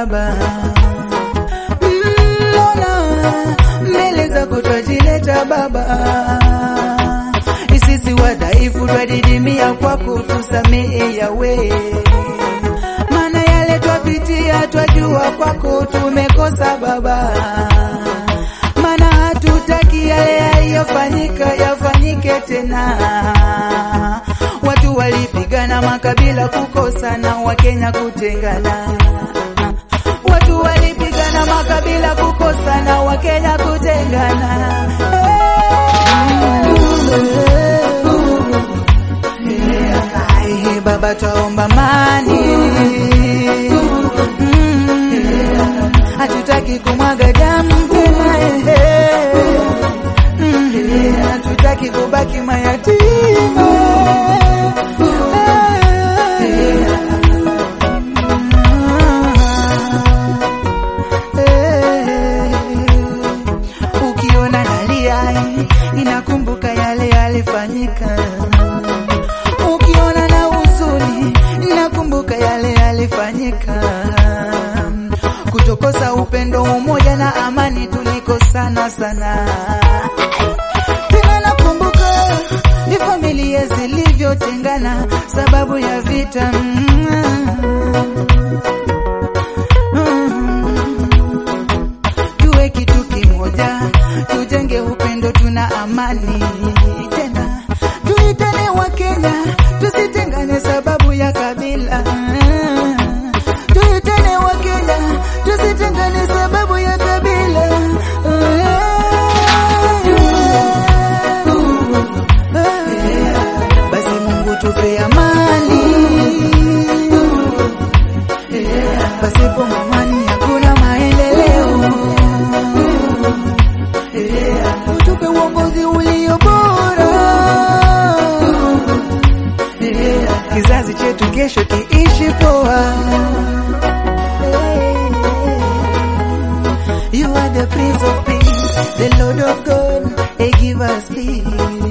baba mbona mbele zako twajileta baba sisi wadhaifu twadidimia kwako tusamehe yawe maana yale twapitia twajua kwako tumekosa baba maana hatutaki yale yaliyofanyika yafanyike tena watu walipigana makabila kukosana wakenya kutengana watu walipigana makabila kukosana wakenya kutengana Ai, baba twaomba mani Mm, hatutaki kumwaga damu tena eh. Mm, hatutaki kubaki mayatima ukiona nalia inakumbuka yale yalifanyika ukiona na huzuni nakumbuka yale yalifanyika kutokosa upendo umoja na amani tulikosana sana tena nakumbuka ni familia zilivyotengana sababu ya vita tuwe kitu kimoja tujenge upendo tuna amani tena tuitane wa Kenya tusitengane sababu ya kabila tuitane wa Kenya tusitengane sababu ya kabila basi Mungu tupe amani pasipo amani hakuna maendeleo utupe uongozi ulio bora kizazi chetu kesho kiishi poa You are the Prince of Peace, the Lord of God, hey, give us peace.